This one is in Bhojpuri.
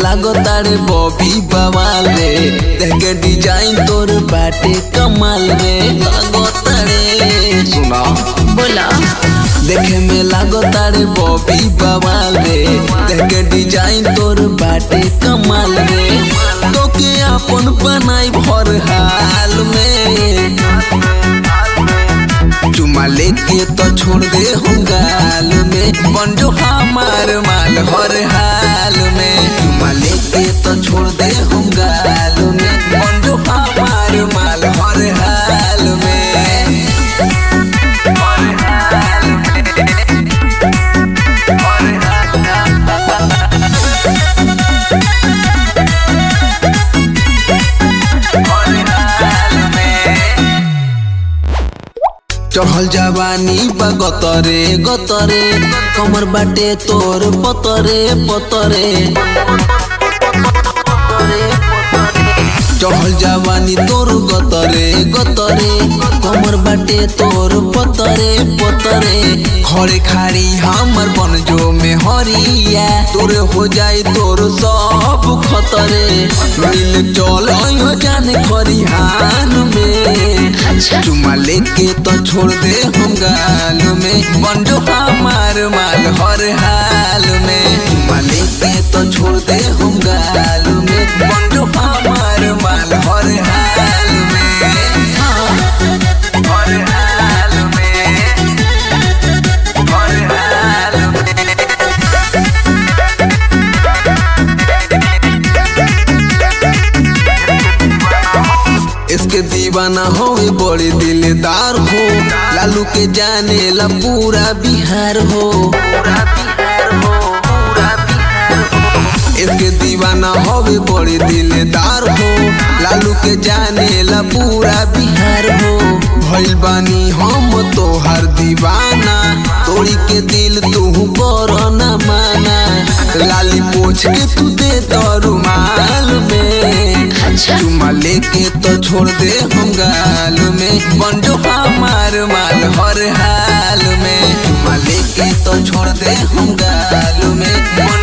लागो तारे बॉबी बवाल रे देख के डिजाइन तोर बाटे कमाल रे लागो तारे सुना बोला देखे में लागो तारे बॉबी बवाल रे देख के डिजाइन तोर बाटे कमाल रे तो के अपन बनाई भर हाल में चुमा लेके तो छोड़ दे हम गाल में बन जो हमार माल हर हाल में चुमा लेके तो छोड़ दे हम गाल में बन जो हमार माल हर हाल में हर हाल चढ़ल जवानी बा गतरे गतरे कमर बाटे तोर पतरे पतरे चढ़ल जवानी तोर गतरे गतरे कमर बाटे तोर पतरे पतरे खड़े खाड़ी हमर बन जो में हरिया तोर हो जाए तोर सब खतरे मिल चल अइहो जाने खरिहान में अच्छा चुमा लेके तो छोड़ दे हम गाल में बंडो हमार माल हर हाल में चुमा लेके तो छोड़ दे हम गाल में बंडो हमार माल हर हाल में हाँ, हर हाल में हर हाल में इसके दीवाना हो बड़े दिलदार हो लालू के जाने ला पूरा बिहार हो इसके दीवाना हो बड़े दिलदार हो लालू के जाने ला पूरा बिहार हो भइल बानी हम तोहर दीवाना तोड़ी के दिल तू कर ना माना लाली पोछ के तू दे तो रुमाल में अच्छा चुमा लेके तो छोड़ दे हम गाल में बंडो हमार माल हर हाल में चुमा लेके तो छोड़ दे हम गाल में